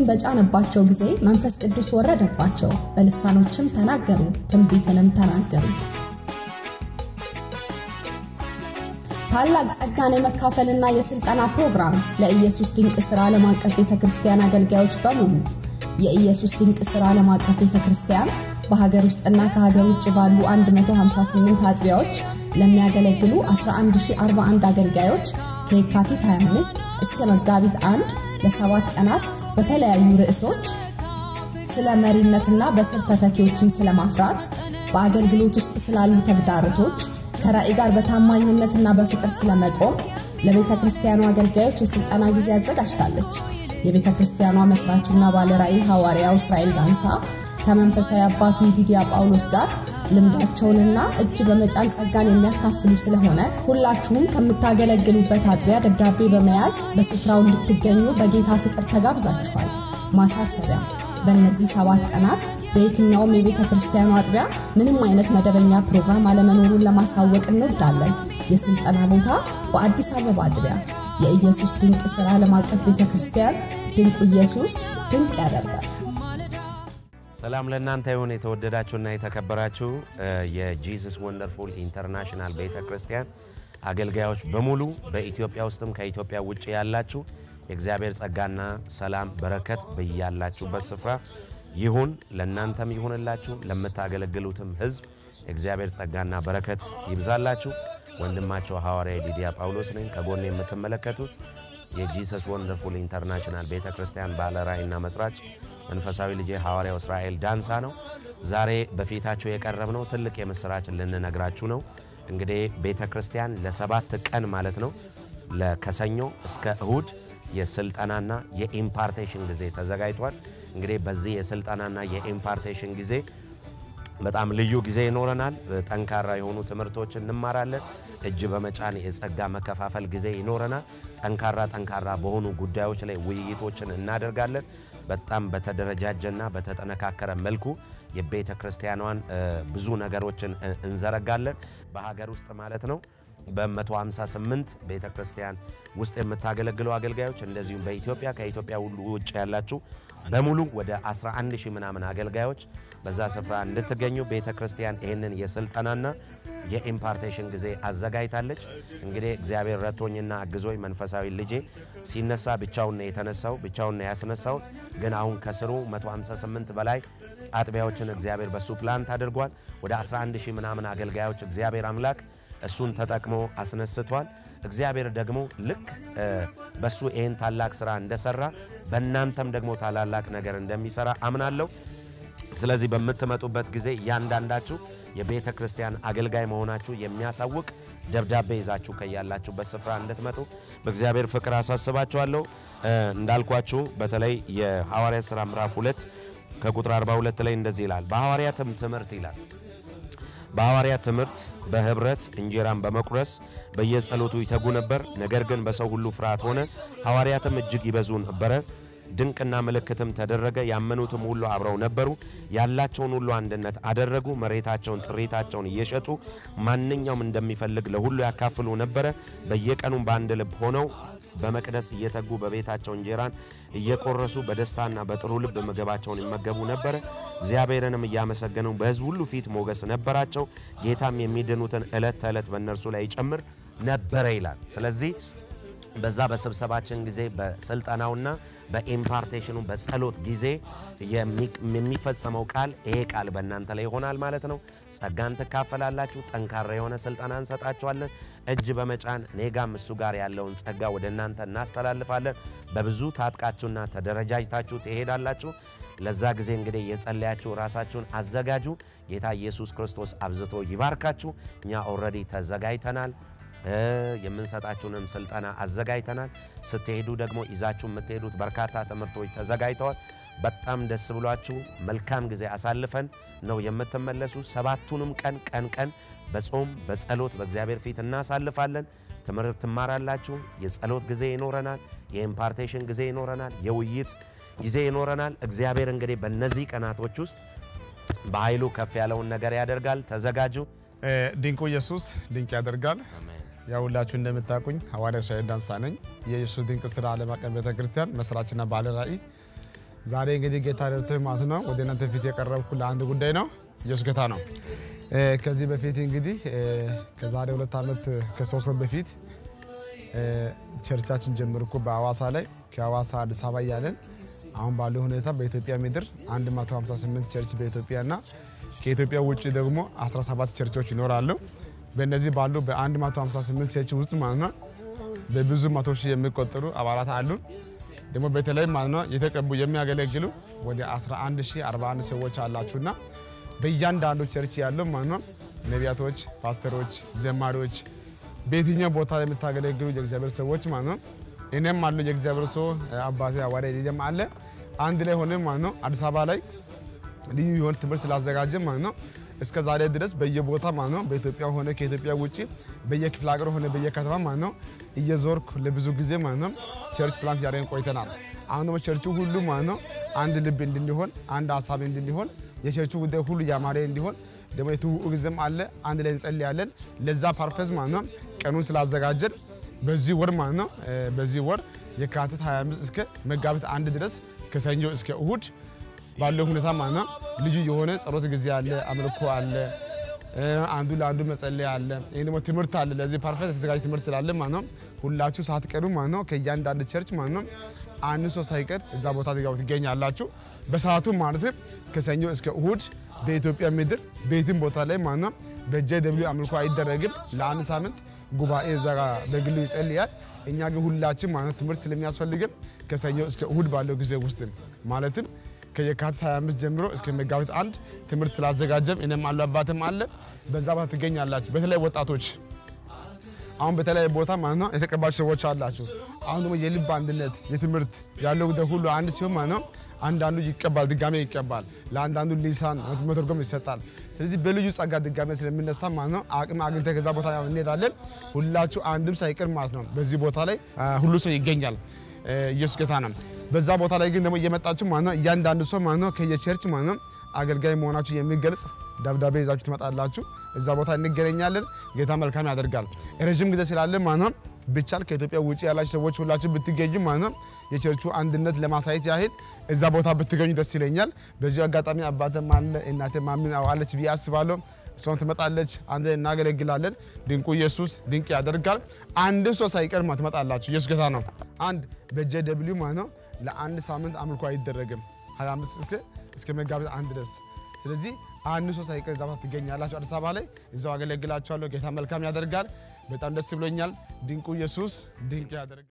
በጫነባቸው ጊዜ መንፈስ ቅዱስ ወረደባቸው፣ በልሳኖችም ተናገሩ፣ ትንቢትንም ተናገሩ። ታላቅ ጸጋን የመካፈልና የስልጠና ፕሮግራም ለኢየሱስ ድንቅ ሥራ ዓለም አቀፍ ቤተ ክርስቲያን አገልጋዮች በሙሉ የኢየሱስ ድንቅ ሥራ ዓለም አቀፍ ቤተ ክርስቲያን በሀገር ውስጥና ከሀገር ውጭ ባሉ 158 አጥቢያዎች ለሚያገለግሉ 11041 አገልጋዮች ከየካቲት 25 እስከ መጋቢት 1 ለሰባት ቀናት በተለያዩ ርዕሶች ስለ መሪነትና በስር ተተኪዎችን ስለማፍራት፣ በአገልግሎት ውስጥ ስላሉ ተግዳሮቶች፣ ከራእይ ጋር በታማኝነትና በፍቅር ስለመቆም ለቤተ ክርስቲያኑ አገልጋዮች የሥልጠና ጊዜ አዘጋጅታለች። የቤተ ክርስቲያኗ መስራችና ባለራእይ ሐዋርያው እስራኤል ዳንሳ ከመንፈሳዊ አባቱ የዲዲያ ጳውሎስ ጋር ልምዳቸውንና እጅ በመጫን ጸጋን የሚያካፍሉ ስለሆነ ሁላችሁም ከምታገለግሉበት አጥቢያ ደብዳቤ በመያዝ በስፍራው እንድትገኙ በጌታ ፍቅር ተጋብዛችኋል። ማሳሰቢያ፣ በእነዚህ ሰባት ቀናት በየትኛውም የቤተ ክርስቲያኑ አጥቢያ ምንም አይነት መደበኛ ፕሮግራም አለመኖሩን ለማሳወቅ እንወዳለን። የስልጠና ቦታ በአዲስ አበባ አጥቢያ የኢየሱስ ድንቅ ሥራ ዓለም አቀፍ ቤተ ክርስቲያን። ድንቁ ኢየሱስ ድንቅ ያደርጋል። ሰላም ለእናንተ ይሁን የተወደዳችሁና የተከበራችሁ የጂሰስ ወንደርፉል ኢንተርናሽናል ቤተ ክርስቲያን አገልጋዮች በሙሉ በኢትዮጵያ ውስጥም ከኢትዮጵያ ውጭ ያላችሁ የእግዚአብሔር ጸጋና ሰላም በረከት በያላችሁበት ስፍራ ይሁን። ለእናንተም ይሁንላችሁ፣ ለምታገለግሉትም ሕዝብ የእግዚአብሔር ጸጋና በረከት ይብዛላችሁ። ወንድማቸው ሐዋርያ ዲዲያ ጳውሎስ ነኝ። ከጎን የምትመለከቱት የጂሰስ ወንደርፉል ኢንተርናሽናል ቤተ ክርስቲያን ባለራእይና መስራች መንፈሳዊ ልጄ ሐዋርያው እስራኤል ዳንሳ ነው። ዛሬ በፊታችሁ የቀረብነው ትልቅ የምስራች ልንነግራችሁ ነው። እንግዲህ ቤተ ክርስቲያን ለሰባት ቀን ማለት ነው ከሰኞ እስከ እሁድ የስልጠናና የኢምፓርቴሽን ጊዜ ተዘጋጅቷል። እንግዲህ በዚህ የስልጠናና የኢምፓርቴሽን ጊዜ በጣም ልዩ ጊዜ ይኖረናል። ጠንካራ የሆኑ ትምህርቶችን እንማራለን። እጅ በመጫን የጸጋ መከፋፈል ጊዜ ይኖረናል። ጠንካራ ጠንካራ በሆኑ ጉዳዮች ላይ ውይይቶችን እናደርጋለን። በጣም በተደረጃጀና በተጠነካከረ መልኩ የቤተ ክርስቲያኗን ብዙ ነገሮችን እንዘረጋለን። በሀገር ውስጥ ማለት ነው በ158 ቤተ ክርስቲያን ውስጥ የምታገለግሉ አገልጋዮች እንደዚሁም በኢትዮጵያ ከኢትዮጵያ ሁሉ ውጭ ያላችሁ በሙሉ ወደ 11 ሺህ ምናምን አገልጋዮች በዛ ስፍራ እንድትገኙ ቤተ ክርስቲያን ይህንን የስልጠናና የኢምፓርቴሽን ጊዜ አዘጋጅታለች። እንግዲህ እግዚአብሔር ረቶኝና አግዞኝ መንፈሳዊ ልጄ ሲነሳ ብቻውን ነው የተነሳው፣ ብቻውን ነው ያስነሳሁት። ግን አሁን ከስሩ 158 በላይ አጥቢያዎችን እግዚአብሔር በሱ ፕላንት አድርጓል። ወደ 11 ሺህ ምናምን አገልጋዮች እግዚአብሔር አምላክ እሱን ተጠቅሞ አስነስቷል። እግዚአብሔር ደግሞ ልክ በሱ ይህን ታላቅ ስራ እንደሰራ በእናንተም ደግሞ ታላላቅ ነገር እንደሚሰራ አምናለሁ። ስለዚህ በምትመጡበት ጊዜ እያንዳንዳችሁ የቤተ ክርስቲያን አገልጋይ መሆናችሁ የሚያሳውቅ ደብዳቤ ይዛችሁ ከያላችሁበት ስፍራ እንድትመጡ በእግዚአብሔር ፍቅር አሳስባችኋለሁ። እንዳልኳችሁ በተለይ የሐዋርያት ሥራ ምዕራፍ 2 ከቁጥር 42 ላይ እንደዚህ ይላል። በሐዋርያትም ትምህርት ይላል በሐዋርያት ትምህርት በህብረት እንጀራን በመቁረስ በየጸሎቱ ይተጉ ነበር። ነገር ግን በሰው ሁሉ ፍርሃት ሆነ። ሐዋርያትም እጅግ ይበዙ ነበረ። ድንቅና ምልክትም ተደረገ። ያመኑትም ሁሉ አብረው ነበሩ። ያላቸውን ሁሉ አንድነት አደረጉ። መሬታቸውን፣ ጥሪታቸውን እየሸጡ ማንኛውም እንደሚፈልግ ለሁሉ ያካፍሉ ነበረ። በየቀኑም በአንድ ልብ ሆነው በመቅደስ እየተጉ በቤታቸው እንጀራን እየቆረሱ በደስታና በጥሩ ልብ ምግባቸውን ይመገቡ ነበረ። እግዚአብሔርንም እያመሰገኑ በሕዝብ ሁሉ ፊት ሞገስ ነበራቸው። ጌታም የሚድኑትን ዕለት ተዕለት በእነርሱ ላይ ይጨምር ነበረ ይላል። ስለዚህ በዛ በስብሰባችን ጊዜ በስልጠናውና በኢምፓርቴሽኑ በጸሎት ጊዜ የሚፈጸመው ቃል ይሄ ቃል በእናንተ ላይ ይሆናል ማለት ነው። ጸጋን ትካፈላላችሁ። ጠንካራ የሆነ ስልጠና እንሰጣችኋለን። እጅ በመጫን ኔጋም እሱ ጋር ያለውን ጸጋ ወደ እናንተ እናስተላልፋለን። በብዙ ታጥቃችሁና ተደረጃጅታችሁ ትሄዳላችሁ። ለዛ ጊዜ እንግዲህ የጸለያችሁ ራሳችሁን አዘጋጁ። ጌታ ኢየሱስ ክርስቶስ አብዝቶ ይባርካችሁ። እኛ ኦልሬዲ ተዘጋጅተናል። የምንሰጣችሁንም ስልጠና አዘጋጅተናል። ስትሄዱ ደግሞ ይዛችሁ የምትሄዱት በርካታ ትምህርቶች ተዘጋጅተዋል። በጣም ደስ ብሏችሁ መልካም ጊዜ አሳልፈን ነው የምትመለሱ። ሰባቱንም ቀን ቀን ቀን በጾም በጸሎት በእግዚአብሔር ፊት እናሳልፋለን። ትምህርት ትማራላችሁ። የጸሎት ጊዜ ይኖረናል። የኢምፓርቴሽን ጊዜ ይኖረናል። የውይይት ጊዜ ይኖረናል። እግዚአብሔር እንግዲህ በእነዚህ ቀናቶች ውስጥ በኃይሉ ከፍ ያለውን ነገር ያደርጋል። ተዘጋጁ። ድንቁ ኢየሱስ ድንቅ ያደርጋል። ያው ሁላችሁ እንደምታውቁኝ ሐዋርያ እስራኤል ዳንሳ ነኝ። የኢየሱስ ድንቅ ስራ ዓለም አቀፍ ቤተክርስቲያን መስራችና ባለ ራእይ። ዛሬ እንግዲህ ጌታ ረድቶኝ ማለት ነው ወደ እናንተ ፊት የቀረብኩ ለአንድ ጉዳይ ነው። ኢየሱስ ጌታ ነው። እ፣ ከዚህ በፊት እንግዲህ እ፣ ከዛሬ ሁለት ዓመት ከሶስት ወር በፊት እ፣ ቸርቻችን ጀምርኩ በአዋሳ ላይ ከአዋሳ አዲስ አበባ እያለን አሁን ባለው ሁኔታ በኢትዮጵያ ምድር 158 ቸርች በኢትዮጵያ እና ከኢትዮጵያ ውጭ ደግሞ 17 ቸርቾች ይኖራሉ። በእነዚህ ባሉ በ158 ቸርች ውስጥ ማለት ነው በብዙ መቶ ሺህ የሚቆጠሩ አባላት አሉ። ደግሞ በተለይ ማለት ነው የተቀቡ የሚያገለግሉ ወደ 11041 ሰዎች አላችሁና በእያንዳንዱ ቸርች ያለው ማለት ነው ነቢያቶች፣ ፓስተሮች፣ ዘማሪዎች በየትኛው ቦታ ላይ የምታገለግሉ የእግዚአብሔር ሰዎች ማለት ነው እኔም አሉ የእግዚአብሔር ሰው አባቴ አዋሪ ልጅም አለ አንድ ላይ ሆነ ማለት ነው አዲስ አበባ ላይ ልዩ የሆነ ትምህርት ስላዘጋጀ ማለት ነው እስከ ዛሬ ድረስ በየቦታ ማለት ነው በኢትዮጵያ ሆነ ከኢትዮጵያ ውጭ በየክፍለ ሀገር ሆነ በየከተማ ማለት ነው እየዞርኩ ለብዙ ጊዜ ማለት ነው ቸርች ፕላንት ያደረግን ቆይተናል። አሁን ደግሞ ቸርቹ ሁሉ ማለት ነው አንድ ልብ እንድንሆን አንድ ሀሳብ እንድንሆን የቸርቹ ጉዳይ ሁሉ ያማረ እንዲሆን ደግሞ የትውውቅ ጊዜም አለ። አንድ ላይ እንጸልያለን። ለዛ ፐርፐዝ ማለት ነው ቀኑን ስላዘጋጀን በዚህ ወር ማለት ነው እ፣ በዚህ ወር የካቲት 25 እስከ መጋቢት አንድ ድረስ ከሰኞ እስከ እሁድ ባለው ሁኔታ ማለት ነው ልዩ የሆነ ጸሎት ጊዜ አለ፣ አምልኮ አለ፣ እ፣ አንዱ ለአንዱ መጸለይ አለ። ይህ ደግሞ ትምህርት አለ። ለዚህ ፐርፌክት የተዘጋጀ ትምህርት ስላለ ማለት ነው ሁላችሁ ሳትቀሩ ማለት ነው ከእያንዳንዱ ቸርች ማለት ነው አንድ ሰው ሳይቀር እዛ ቦታ ትጋቡ ትገኛላችሁ። በሰዓቱ ማለትም ከሰኞ እስከ እሁድ በኢትዮጵያ ምድር በየትም ቦታ ላይ ማለት ነው በጄ ደብሊው አምልኮ አይደረግም። ለአንድ ሳምንት ጉባኤ እዛ ጋ በግሉ ይጸልያል። እኛ ግን ሁላችን ማለት ነው ትምህርት ስለሚያስፈልግን ከሰኞ እስከ እሁድ ባለው ጊዜ ውስጥ ማለትም ከየካቲት 25 ጀምሮ እስከ መጋቢት አንድ ትምህርት ስላዘጋጀም እኔም አሉ አባትም አለ በዛ ቦታ ትገኛላችሁ። በተለይ ወጣቶች አሁን በተለያየ ቦታ ማለት ነው የተቀባችሁ ሰዎች አላችሁ። አሁን ደግሞ የልብ አንድነት የትምህርት ያለው ጉዳይ ሁሉ አንድ ሲሆን ማለት ነው አንዳንዱ ይቀባል፣ ድጋሜ ይቀባል። ለአንዳንዱ ሊሳን መተርጎም ይሰጣል። ስለዚህ በልዩ ጸጋ ድጋሜ ስለሚነሳ ማለት ነው አቅም አግኝተ ከዛ ቦታ ያው እንሄዳለን። ሁላችሁ አንድም ሳይቀር ማለት ነው በዚህ ቦታ ላይ አ፣ ሁሉ ሰው ይገኛል። እ፣ ኢየሱስ ጌታ ነው። በዛ ቦታ ላይ ግን ደግሞ እየመጣችሁ ማለት ነው እያንዳንዱ ሰው ማለት ነው ከየቸርች ማለት ነው አገልጋይ መሆናችሁ የሚገልጽ ደብዳቤ ይዛችሁ ትመጣላችሁ። እዛ ቦታ እንገናኛለን። ጌታ መልካም ያደርጋል። ረዥም ጊዜ ስላለ ማለት ነው ብቻል ከኢትዮጵያ ውጭ ያላችሁ ሰዎች ሁላችሁ ብትገኙ ማለት ነው የቸርቹ አንድነት ለማሳየት ያህል እዛ ቦታ ብትገኙ ደስ ይለኛል። በዚሁ አጋጣሚ አባተም አለ እናቴ ማምን አለች ብዬ አስባለሁ። እሷን ትመጣለች፣ አንድ ላይ እናገለግላለን። ድንቁ ኢየሱስ ድንቅ ያደርጋል። አንድም ሰው ሳይቀር ማለት ትመጣላችሁ። ኢየሱስ ጌታ ነው። አንድ በጄ ደብሊው ማለት ነው ለአንድ ሳምንት አምልኮ አይደረግም 25 እስከ እስከ መጋቢት አንድ ድረስ ስለዚህ አንድ ሰው ሳይቀር እዛ ቦታ ትገኛላችሁ። አዲስ አበባ ላይ እዛው አገለግላችኋለሁ። ጌታ መልካም ያደርጋል። በጣም ደስ ብሎኛል። ድንቁ ኢየሱስ ድንቅ ያደርጋል።